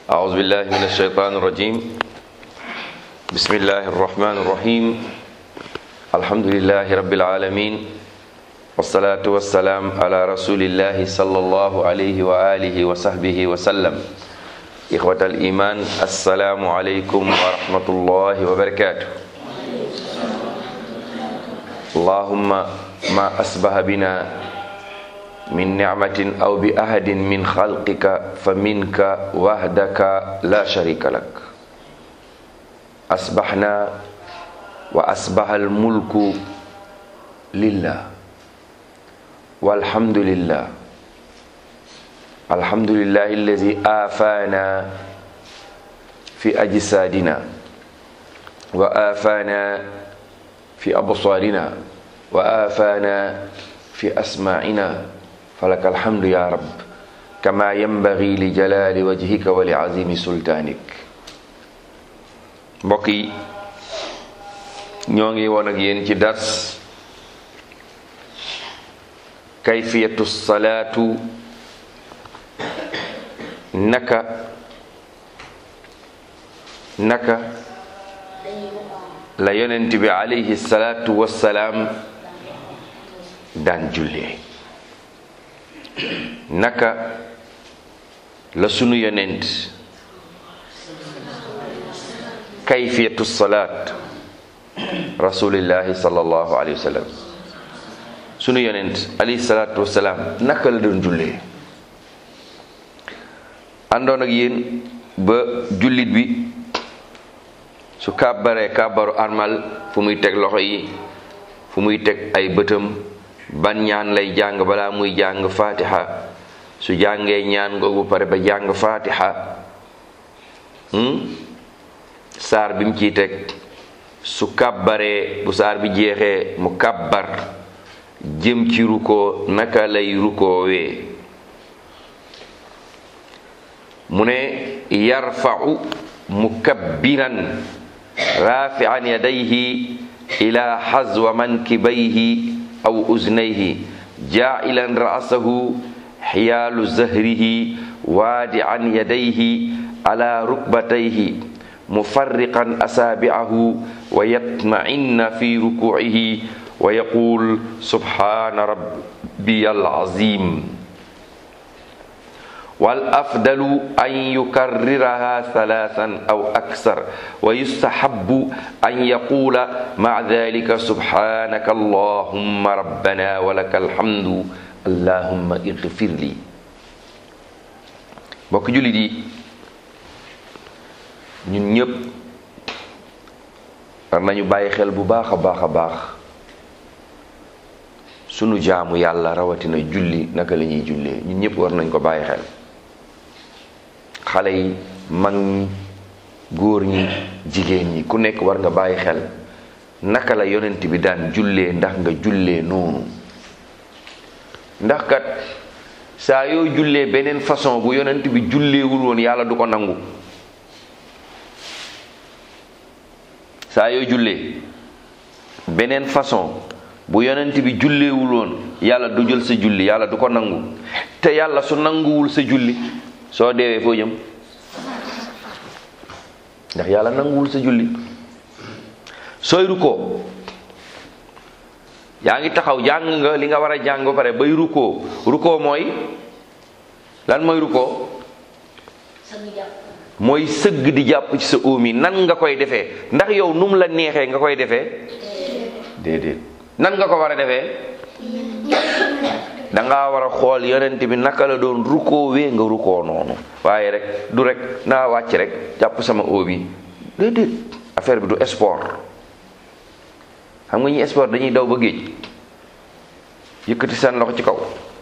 أعوذ بالله من الشيطان الرجيم بسم الله الرحمن الرحيم الحمد لله رب العالمين والصلاة والسلام على رسول الله صلى الله عليه وآله وصحبه وسلم إخوة الإيمان السلام عليكم ورحمة الله وبركاته اللهم ما أصبح بنا من نعمة أو بأحد من خلقك فمنك وحدك لا شريك لك أصبحنا وأصبح الملك لله والحمد لله الحمد لله الذي آفانا في أجسادنا وآفانا في أبصارنا وآفانا في أسماعنا فلك الحمد يا رب كما ينبغي لجلال وجهك ولعظيم سلطانك mbokk yi ñoo ngi woon ak yéen ci dars kayfiyatu salaatu naka naka la yonent bi alayhi salaatu wassalaam daan jullee naka la sunu yonent kayfiyatu salaat rasulillahi sallallahu alayhi wa sallam sunu yonent alayhi salaatu wasalaam naka la doon jullee àndoon ak yéen ba jullit bi su kàbbaree kàbbaru armal fu muy teg loxo yi fu muy teg ay bëtam ban ñaan lay jàng balaa muy jàng fatiha su jàngee ñaan googu pare ba jàng fatiha saar bi mu ciy teg su kàbbaree bu saar bi jeexee mu kàbbar jëm ci rukkoo naka lay rukkoowee mu ne yarfa'u mukabbiran rafi'an yadayhi ila hazwa mankibayhi aw uznayhi ja'ilan ra'sahu hiyaalu zahrihi waadi'an yadayhi ala rukbatayhi mufarriqan asaabi'ahu wa yatma'inna fi ruku'ihi wa yaqul subhana rabbiyal azim wal afdalu an yukarriraha thalathan aw aksar wa yustahabbu an yaqula ma'a dhalika subhanaka allahumma rabbana wa lakal hamdu allahumma ighfir li mbokk jullit yi ñun ñëpp war nañu bàyyi xel bu baax a baax a baax sunu jaamu yàlla rawatina julli naka la ñuy jullee ñun ñëpp war nañ ko bàyyi xel xale yi mag ñi góor ñi jigéen ñi ku nekk war nga bàyyi xel naka la yonent bi daan jullee ndax nga jullee noonu ndax kat saa yoo jullee beneen façon bu yonent bi julleewul woon yàlla du ko nangu saa yoo jullee beneen façon bu yonent bi julleewul woon yàlla du jël sa julli yàlla du ko nangu te yàlla su nanguwul sa julli soo deewee foo jëm ndax yàlla nanguwul sa julli sooy rukkoo yaa ngi taxaw jàng nga li nga war a jàng ba pare bay rukkoo rukkoo mooy lan mooy rukkoo mooy sëgg di jàpp ci sa óom yi nan nga koy defee ndax yow nu mu la neexee nga koy defee déedéet nan nga ko war a defee danga war a xool yonent bi naka la doon rukkoo wee nga rukkoo noonu waaye rek du rek naa wàcc rek jàpp sama óom yi déedéet affaire bi du sport xam nga ñi sport dañuy daw ba géej yëkkati seen loxo ci kaw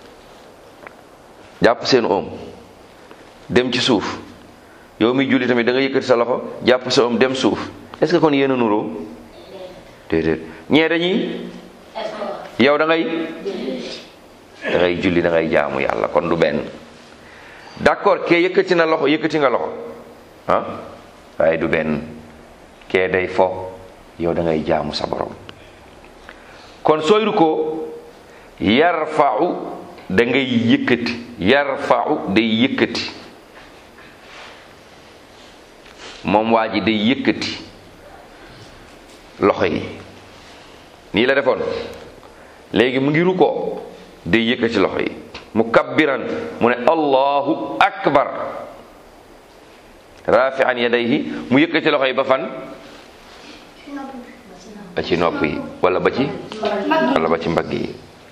jàpp seen óom dem ci suuf yow mi julli tamit da nga yëkkati sa loxo jàpp sa óom dem suuf est-ce que kon yéen a nuroo déedéet ñee dañuy yow da ngay da ngay julli da ngay jaamu yàlla kon du benn d'accord kee yëkkati na loxo yëkkati nga loxo ah waaye du benn kee day fo yow da ngay jaamu sa borom kon sooy rukkoo yarfa'u da ngay yëkkati yarfa'u day yëkkati moom waa ji day yëkkati loxo yi nii la defoon léegi mu ngi rukkoo day yëkkati loxo yi mu kabbiran mu ne allahu akbar rafian yadayhi mu yëkkati loxo yi ba fan ba ci nopp yi wala ba ci wala ba ci mbagg yi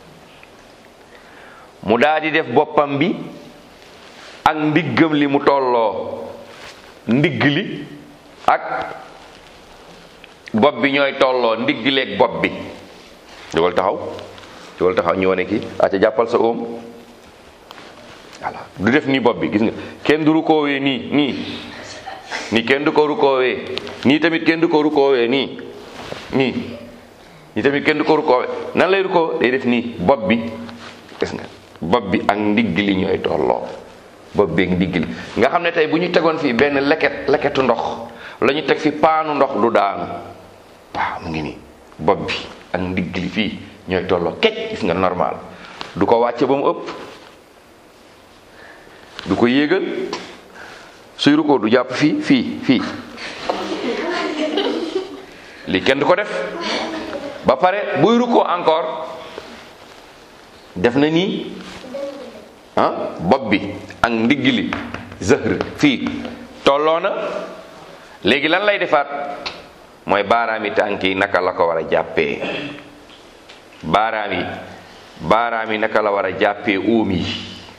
mu daal di def boppam bi ak ndiggam li mu tolloo ndigg li ak bopp bi ñooy tolloo ndigg li ak bopp bi jógal taxaw jógal taxaw ñu wane kii aca jàppal sa oom voilà du def nii bopp bi gis nga kenn du rukoowee nii nii nii kenn du ko rukoowee nii tamit kenn du ko rukoowee nii nii nii tamit kenn du ko rukoowee nan lay rukoo day def nii bopp bi gis nga bopp bi ak ndigg li ñooy tolloo bopp bi ak ndigg li nga xam ne tey bu ñu tegoon fii benn leket leketu ndox la ñu teg fi paanu ndox du daanu waaw mu ngi nii bopp bi ak ndigg li fii ñooy tolloo kecc gis nga normal du ko wàcce ba mu ëpp du ko yéegal suy rukkoo du jàpp fii fii fii lii kenn du ko def ba pare buy rukkoo encore def na nii ah bopp bi ak ndigg li zëhr fii tolloo na léegi lan lay defaat mooy baaraami tànk yi naka la ko war a jàppee baaraam yi baaraam yi naka la war a jàppee óom yi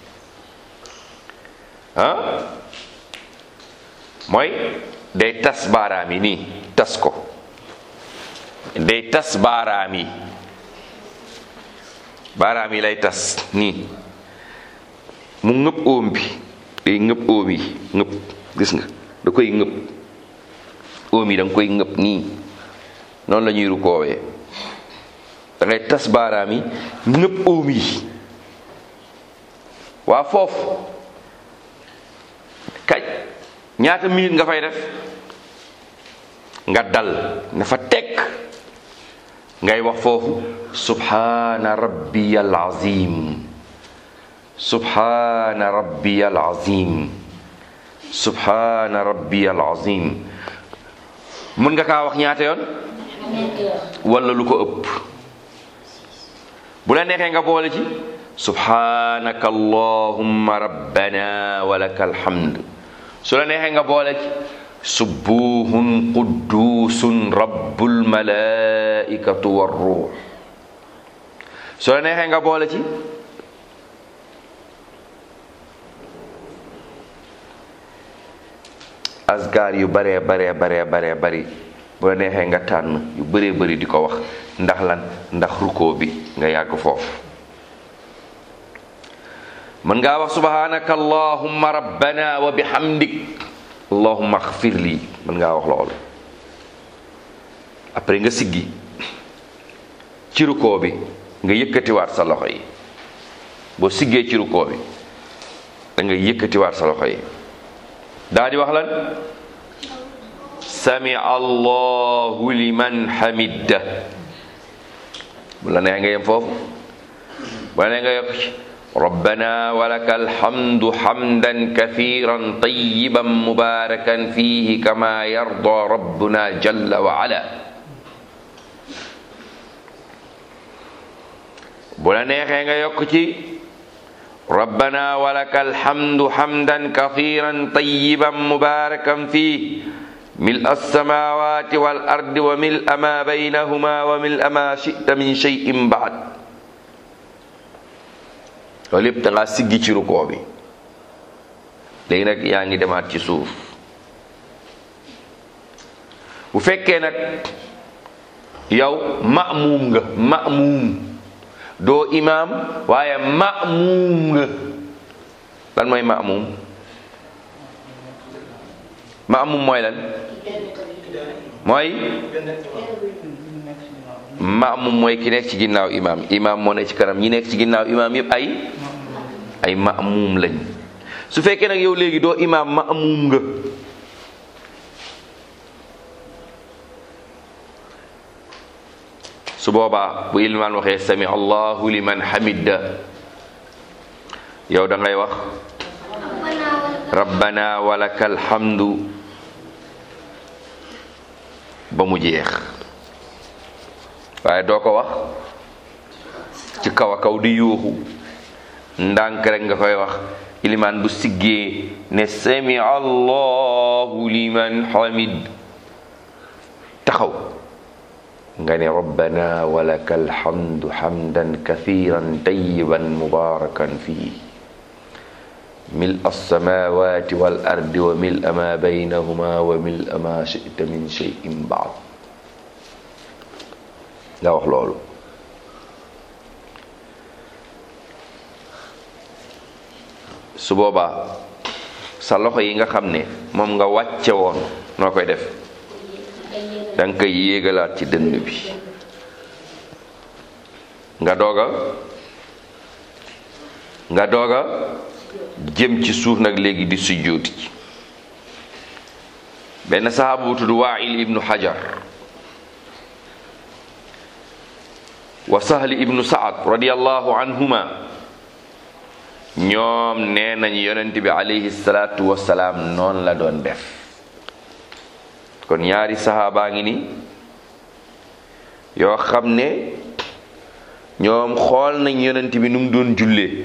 ah mooy day tas baaraam yi nii tas ko day tas baaraam yi baaraam yi lay tas nii mu ngëb óom bi day ngëb óom yi ngëb gis nga da koy ngëb óom yi da nga koy ngëb nii noonu la ñuy rukoowee da ngay tas baaraam yi ngëb óom yi waa foofu kaj ñaata minute nga fay def nga dal na fa tekk ngay wax foofu subhana rabbiyal azim subhana rabbiyal azim subhana rabbiyal azim mën nga kaa wax ñaata yoon wala lu ko ëpp bu la neexee nga boole ci subhanaka allahumma rabbana wa lakal hamd su la neexee nga boole ci subuhun quddusun rabbul malaikatu war ruux su la neexee nga boole ci asgar yu baree baree baree baree bari bu la neexee nga tànn yu bëree bëri di ko wax ndax lan ndax rukkoo bi nga yàgg foofu mën ngaa wax subhanaka allahumma rabbana wa bihamdik allahumma xfir lii mën ngaa wax loolu après nga siggi ci rukkoo bi nga yëkkatiwaat sa loxo yi boo siggee ci rukkoo bi da nga yëkkatiwaat sa loxo yi daa di wax lan sami allahu liman hamidda bu la neex nga yem foofu bu la neex nga yokk ci rabbana walaka alhamdu hamdan kathiran tayyiban mubarakan fihi kama yarda rabbuna jalla wa ala bu la neexee nga yokk ci rabbana walaka alhamdu hamdan kathiran tayyiban mubarakan fihi ملء السماوات والأرض وملء ما بينهما وملء ما شئت من شيء بعد loolu yépp da ngaa siggi ci rukoo bi léegi nag yaa ngi demaat ci suuf bu fekkee nag yow ma'muum nga ma'muum doo imaam waaye ma'muum nga lan mooy ma'muum ma'muum mooy lan mooy ma'muum mooy ki nekk ci ginnaaw imaam imaam moo nekk ci kanam ñi nekk ci ginnaaw imaam yépp ay ay ma'muum lañ su fekkee nag yow léegi doo imaam ma'muum nga su boobaa bu ilmaan waxee sami allahu liman hamida yow da ngay wax rabbana walakal hamdu ba mu jeex waaye doo ko wax ci kaw a kaw di yuuxu ndànk rek nga koy wax ilimaan bu siggee ne sami allahu liman hamid taxaw nga ne rabbana walaka alhamdu hamdan kathiran tayyiban mubarakan fii mil alsamawati wal ardi wa mil ma baynahuma wa mil ma shita min cheyin baad nga wax loolu su boobaa sa loxo yi nga xam ne moom nga wàcce woon noo koy def da nga koy yéegalaat ci dënn bi nga dooga nga dooga jëm ci suuf nag léegi di sujjóoti ci benn sahaaba bu tudd Waa'il ibnu Hajar wa Sahli ibnu Saad radiyallahu anhuma ñoom nee nañ yonent bi alayhi salaatu wasalaam noonu la doon def kon ñaari sahaabaa ngi ni yoo xam ne ñoom xool nañ yonent bi nu mu doon jullee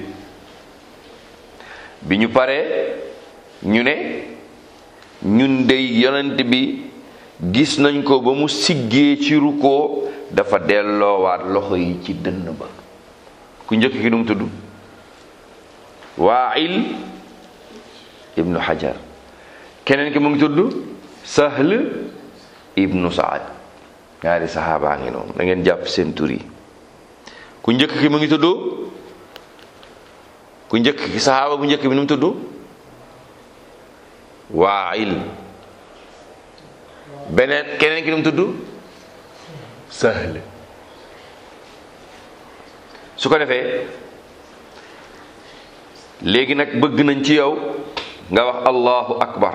bi ñu paree ñu ne ñun dey yonent bi gis nañ ko ba mu siggee ci rukkoo dafa delloowaat loxo yi ci dënn ba ku njëkk ki nu mu tudd Waa'il ibnu Hajar keneen ki mu ngi tudd Sahl ibnu Saad ñaari saxaabaa ngi noonu da ngeen jàpp seen tur yi ku njëkk ki mu ngi tudd ku njëkk ki saxaaba bu njëkk bi nu mu tudd Waa'il beneen keneen ki nu mu tudd Sahl su ko defee léegi nag bëgg nañ ci yow nga wax allahu akbar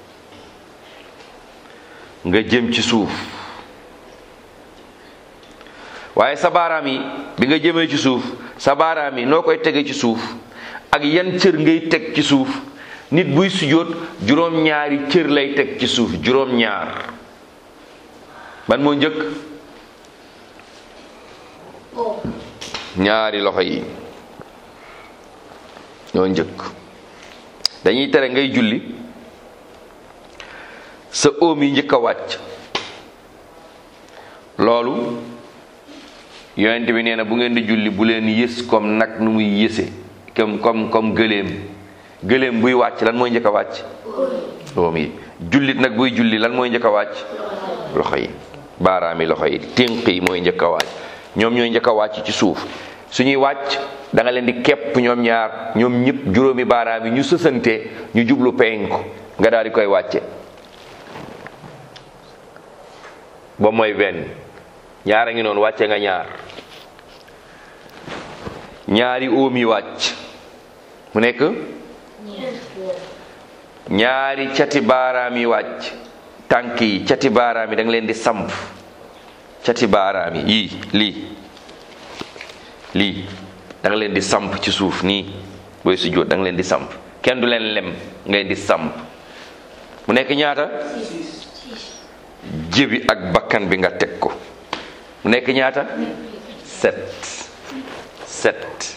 nga jëm ci suuf waaye sa baaraam yi bi nga jëmee ci suuf sa baaraam yi noo koy tege ci suuf ak yan cër ngay teg ci suuf nit buy sujjóot juróom-ñaari cër lay teg ci suuf juróom-ñaar ban moo njëkk ñaari loxo yi ñoo njëkk dañuy tere ngay julli sa óom yi njëkk a wàcc loolu yonent bi nee na bu ngeen di julli bu leen yës comme nag nu muy yëse comme comme comme gëléem gëléem buy wàcc lan mooy njëkk a wàcc óom yi jullit nag buy julli lan mooy njëkk a wàcc loxo yi baaraami loxo yi ténq yi mooy njëkk a wàcc ñoom ñooy njëkk a wàcc ci suuf suñuy wàcc da nga leen di képp ñoom ñaar ñoom ñëpp juróomi baaraam yi ñu sësante ñu jublu penku nga daal di koy wàcce ba mooy benn ñaar a ngi noonu wàcce nga ñaar ñaari óom yi wàcc mu nekk ñaari cati baaraam yi wàcc tànk yi cati baaraam yi da nga leen di samp cati baaraam yi yii lii lii da nga leen di samp ci suuf nii booy sujjóot da nga leen di samp kenn du leen lem ngay di samp mu nekk ñaata jëbi ak bakkan bi nga teg ko mu nekk ñaata set set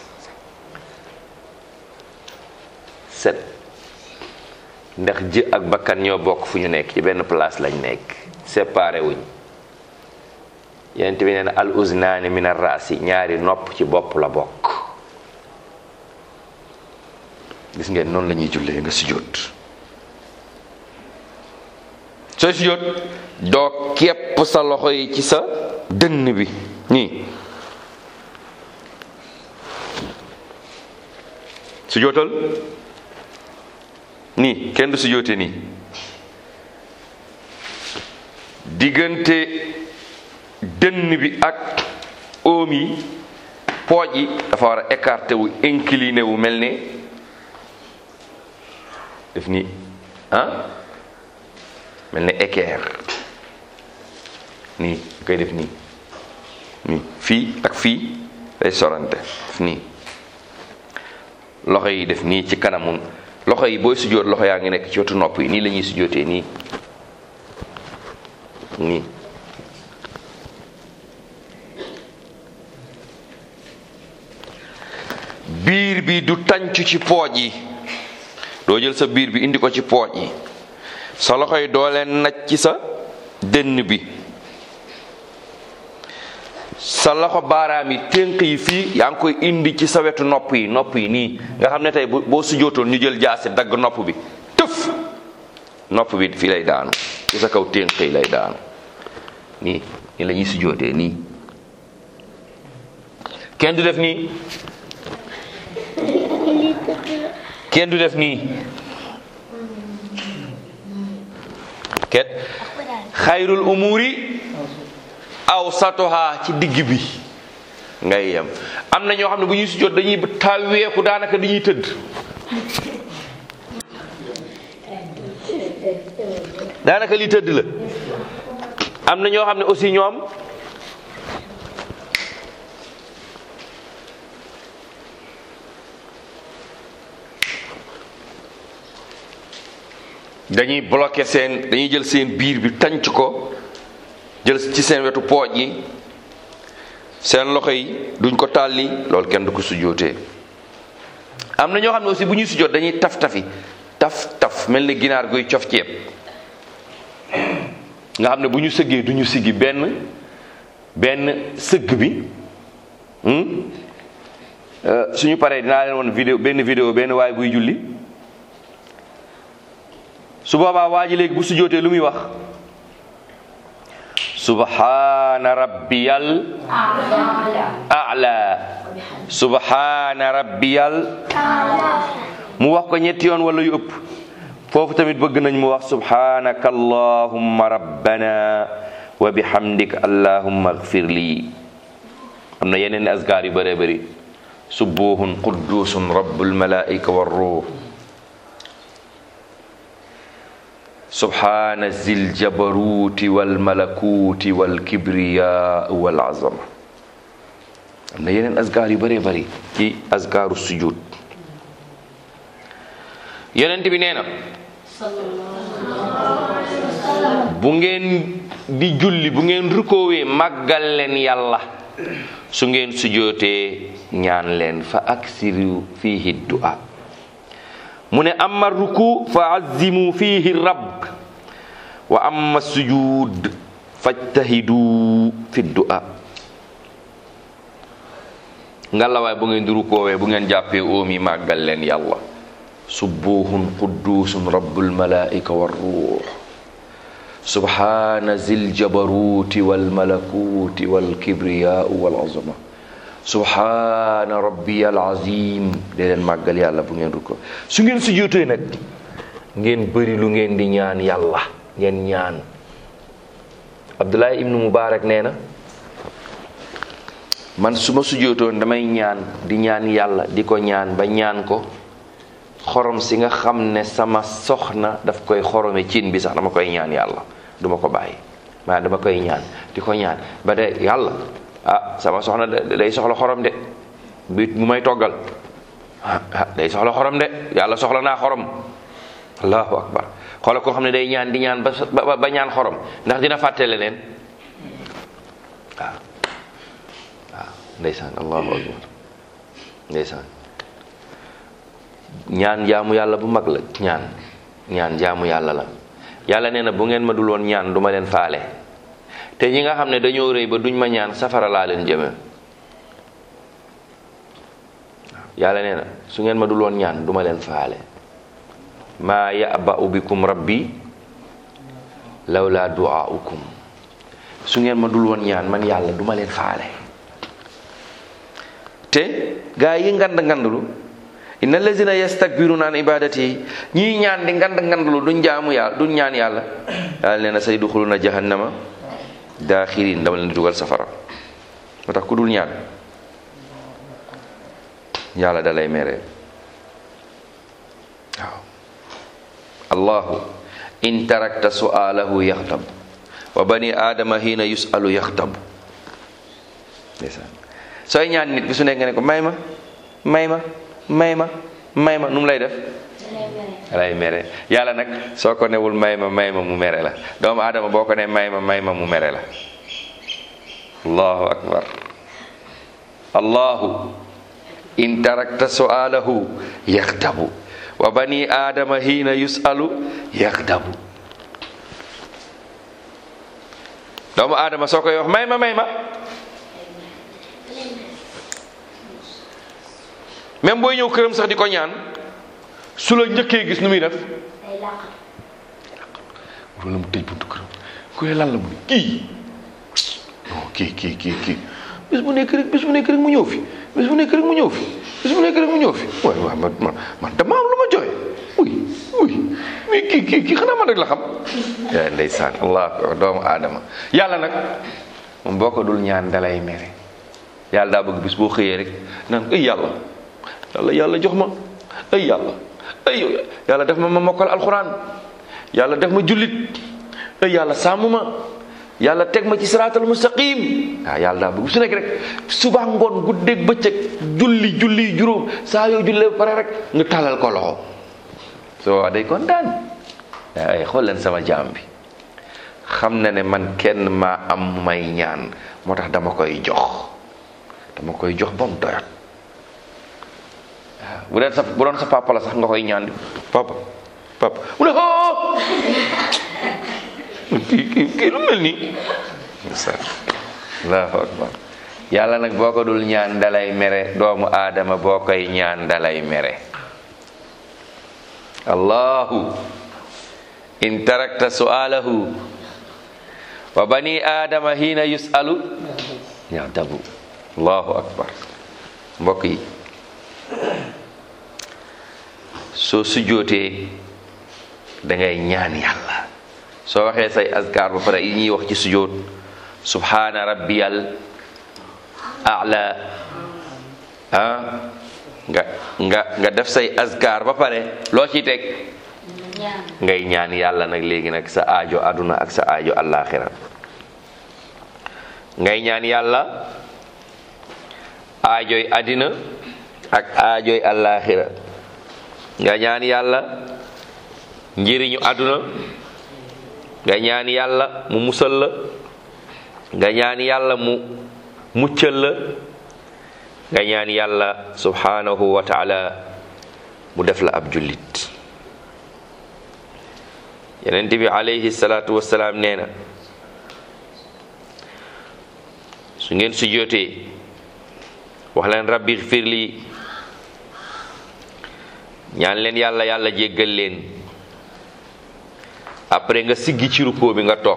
set ndax jë ak bakkan ñoo bokk fu ñu nekk ci benn place lañ nekk séparé wuñ yonent bi nee na al uznaani min ar raasi ñaari nopp ci bopp la bokk gis ngeen noonu la ñuy jullee nga sujjóot sooy sujjóot doo képp sa loxo yi ci sa dënn bi nii sujjóotal nii kenn du sujjóote nii diggante dënn bi ak oom yi pooj yi dafa war a écarté wu incliné wu mel ne def ni ah mel ne équerre nii koy def nii nii fii ak fii day sorante def nii loxo yi def nii ci kanamu loxo yi booy sujjóot loxo yaa ngi nekk ci wetu nopp yi nii la ñuy sujjóotee nii nii biir bi du tàncu ci pooj yi doo jël sa biir bi indi ko ci pooj yi sa loxo yi doo leen naj ci sa dënn bi sa loxo baaraam yi ténk yi fii yaa ngi koy indi ci sa wetu nopp yi nopp yi nii nga xam ne tey boo sujootoon ñu jël jaasi dagg nopp bi tëf nopp bi fii lay daanu ci sa kaw ténk yi lay daanu nii nii la ñuy sujootee nii kenn du def nii kenn du def nii ket xayrul umuri aw satoha ci digg bi ngay yem am na ñoo xam ne bu ñuy sujjóot dañuy tàweeku daanaka dañuy tëdd daanaka li tëdd la am na ñoo xam ne aussi ñoom dañuy bloqué seen dañuy jël seen biir bi tànc ko jël ci seen wetu pooj yi seen loxo yi duñ ko tàlli loolu kenn du ko sujjóotee am na ñoo xam ne aussi bu ñuy sujjóot dañuy taf tafi taf taf mel ni ginaar guy cof ceeb nga xam ne bu ñu sëggee du ñu siggi benn benn sëgg bi suñu paree dinaa leen woon vidéo benn vidéo benn waay buy julli su boobaa waa ji léegi bu sujjóotee lu muy wax subhaana rabbiyal a'la subhaana rabbiyal mu wax ko ñetti yoon wala yu ëpp foofu tamit bëgg nañ mu wax subhanaka allahumma rabbana wa bihamdika allahumma agfir lii am na yeneen asgaar yu bëree bëri subuhun quddusun rabbul malaika war ruh subhana zil jabaruti wal malakuti wal kibriya wal azama am na yeneen asgaar yu bëree bëri ci asgaaru sujud yonent bi nee na bu ngeen di julli bu ngeen rukoowee màggal leen yàlla su ngeen sujootee ñaan leen fa aksiru fihi du'a mu ne amma ruku fa azimu fihi rabb wa amma sujud fajtahidu fi du'a ngalawaay bu ngeen di rukoowee bu ngeen jàppee óomi màggal leen yàlla subuhun quddusun rabbul malaika war ruux subhana zil jabaruti wal malakuti wal kibriya wal azama subhana rabbiyal azim de leen màggal yàlla bu ngeen ruko su ngeen sujjóotee nag ngeen bëri lu ngeen di ñaan yàlla ngeen ñaan abdullah ibnu mubarak nee na man su ma sujjóotoon damay ñaan di ñaan yàlla di ko ñaan ba ñaan ko xorom si nga xam ne sama soxna daf koy xorome cin bi sax dama koy ñaan yàlla duma ko bàyyi maa dama koy ñaan di ko ñaan ba de yàlla ah sama soxna day soxla xorom de bi mu may toggal ah day soxla xorom de yàlla soxla naa xorom allahu akbar xoola koo xam ne day ñaan di ñaan ba ba ñaan xorom ndax dina fàtte leneen waaw waaw ndeysaan allahu akbar ndeysaan ñaan jaamu yàlla bu mag la ñaan ñaan jaamu yàlla la yàlla nee na bu ngeen ma dul woon ñaan duma leen faale te ñi nga xam ne dañoo rëy ba duñ ma ñaan safara laa leen jëme yàlla nee na su ngeen ma dul woon ñaan duma leen faale maa ya'ba'u bikum rabbi lawla du'aukum su ngeen ma dul woon ñaan man yàlla duma leen faale te gaa yi ngand ngandlu inna allazina yastakbiruna an ibadati ñii ñaan di ngand ngandlu duñ jaamu yàlla duñ ñaan yàlla yàlla nee na say duxuluna jahannama daaxirin dama leen di dugal safara moo tax ku dul ñaan yàlla da lay mere waaw allahu in tarakta su'alahu yaxtab wa bani aadama hiina yusalu yaxtab ndeysaan sooy ñaan nit bi su nekk nga ne ko may ma may ma may ma may ma nu mu lay def lay mere yàlla nag soo ko newul may ma may ma mu mere la doomu aadama boo ko ne may ma may ma mu mere la allahu akbar allahu in tarakta su'alahu yaxdabu wa bani aadama hiina yusalu yaxdabu doomu aadama soo koy wax may ma may ma même booy ñëw këram sax di ko ñaan su la njëkkee gis nu muy def wala mu tëj buntu këram ku ne lan la mu ne kii non kii kii kii kii bis bu nekk rek bis bu nekk rek mu ñëw fi bis bu nekk rek mu ñëw fi bis bu nekk rek mu ñëw fi waaye waaw man man man dama am lu ma joxe uy uy mais kii kii kii xanaa man rek la xam yaa ndeysaan allah doomu aadama yàlla nag moom boo ko dul ñaan dalay mere yàlla daa bëgg bis boo xëyee rek naan ay yàlla yàlla yàlla jox ma ay yàlla ay yàlla def ma ma mokkal alxuraan yàlla def ma jullit ay yàlla sàmm ma yàlla teg ma ci siraatal mustaqim waaw yàlla daa bëgg su nekk rek suba ngoon guddeeg bëccëg julli julli juróom saa yoo jullee ba pare rek nga tàllal ko loxo soo day kontaan ay xool leen sama jaam bi xam na ne man kenn maa am may ñaan moo tax dama koy jox dama koy jox ba mu doyat waaw bu dee sa bu doon sa papa la sax nga koy ñaan di papa papa mu ne oh kii kii kii lu mel nii allahu akbar yàlla nag boo ko dul ñaan dalay mere doomu aadama boo koy ñaan dalay mere allahu in tarakta su'alahu wa bani aadama hiina yusalu yadabu allahu akbar mbokk yi soo sujjootee da ngay ñaan yàlla soo waxee say azkar ba pare yi ñuy wax ci sujjoot subhana rabbiyal a'la ah nga nga nga def say azkar ba pare loo ciy teg ngay ñaan yàlla nag léegi nag sa aajo aduna ak sa aajo allaaxira ngay ñaan yàlla aajoy adina ak aajoy allaaxira nga ñaan yàlla njëriñu aduna nga ñaan yàlla mu musal la nga ñaan yàlla mu muccal la nga ñaan yàlla subhanahu wa taala mu def la ab jullit yenent bi alayhi salaatu wasalaam nee na su ngeen sujjootee wax leen rabbi xfir lii ñaan leen yàlla yàlla jéggal leen après nga siggi ci rukkoo bi nga toog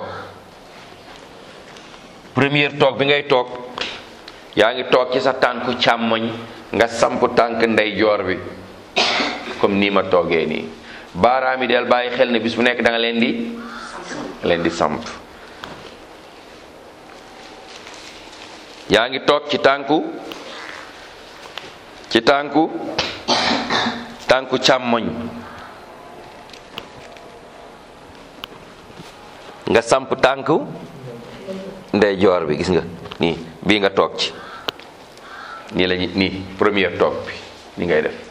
première toog bi ngay toog yaa ngi toog ci sa tànku càmmoñ nga samp tànk ndeyjoor bi comme nii ma toogee nii baaraam yi del bàyyi xel ne bis bu nekk da nga leen di leen di samp yaa ngi toog ci tànku ci tànku tànku càmmoñ nga samp tànku ndeyjoor bi gis nga nii bii nga toog ci nii lañu nii première toog bi ni ngay def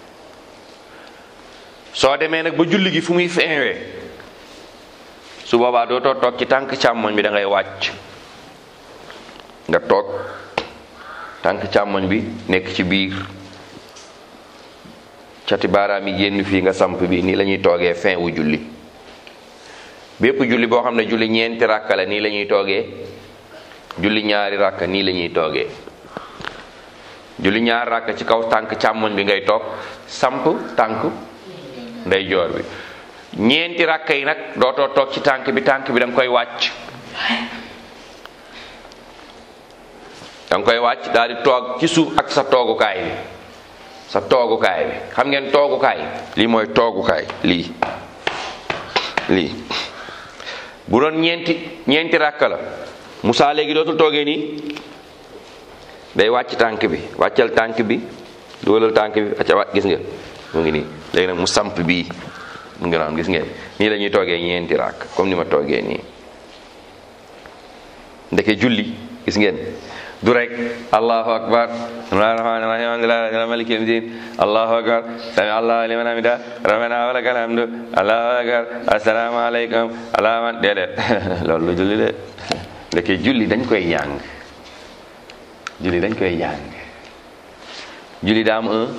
soo demee nag ba julli gi fu muy feewee su boobaa dootoo toog ci tànk càmmoñ bi da ngay wàcc nga toog tànk càmmoñ bi nekk ci biir cati baaraam yi génn fii nga samp bi nii la ñuy toogee fin wu julli bépp julli boo xam ne julli ñeenti ràkka la nii la ñuy toogee julli ñaari ràkka nii la ñuy toogee julli ñaari ràkka ci kaw tànk càmmoñ bi ngay toog samp tànk ndeyjoor bi ñeenti ràkka yi nag dootoo toog ci tànk bi tànk bi da nga koy wàcc da nga koy wàcc daal di toog ci suuf ak sa toogukaay bi sa toogukaay bi xam ngeen toogukaay lii mooy toogukaay lii lii bu doon ñeenti ñeenti ràkka la Moussa léegi dootul toogee nii day wàcc tànk bi wàccal tànk bi dugalal tànk bi acca wàcc gis nga mu ngi nii léegi nag mu samp bii mu ngi naan gis ngeen nii la ñuy toogee ñeenti ràkk comme ni ma toogee nii ndeke julli gis ngeen du rek allahu akbar bismillahi rahmani rahim alhamdulillahi maliki yawmi din allahu akbar sami allahu liman hamida rabbana wa lakal hamdu allahu akbar assalamu alaykum alama déedéet loolu lu julli de ndeke julli dañ koy jàng julli dañ koy jàng julli daa am un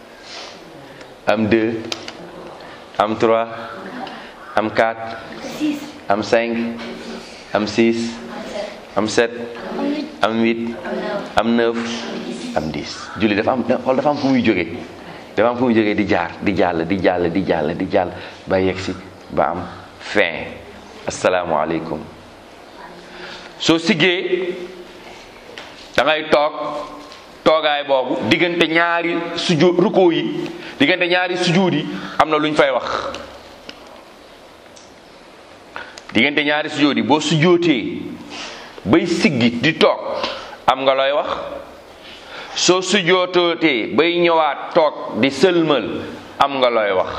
am deux am trois am quatre am cinq am six am sept am huit am neuf am dix julli dafa am xool dafa am fu muy jógee dafa am fu muy jógee di jaar di jàll di jàll di jàll di jàll ba yegsi ba am fin asalaamualeykum soo siggee da ngay toog toogaay boobu diggante ñaari suju rukoo yi diggante ñaari sujuud yi am na lu ñu fay wax diggante ñaari sujuud yi boo sujootee bay siggi di toog am nga looy wax soo sujootootee bay ñëwaat toog di sëlmal am nga looy wax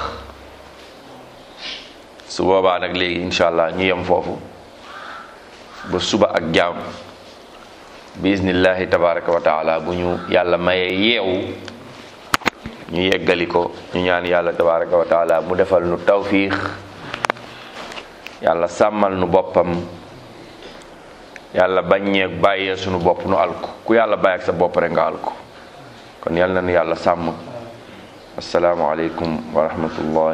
su boobaa nag léegi incha allah ñu yem foofu ba suba ak jaam bismillahi tabaraka wa taala bu ñu yàlla mayee yeewu ñu yeggali ko ñu ñaan yàlla tabaraka wa taala mu defal nu tawfiix yàlla sàmmal nu boppam yàlla baññee bàyyee sunu bopp nu alku ku yàlla bàyyi ak sa bopp rek nga alku kon yàlla na nu yàlla sàmm assalaamu aleykum wa rahmatullah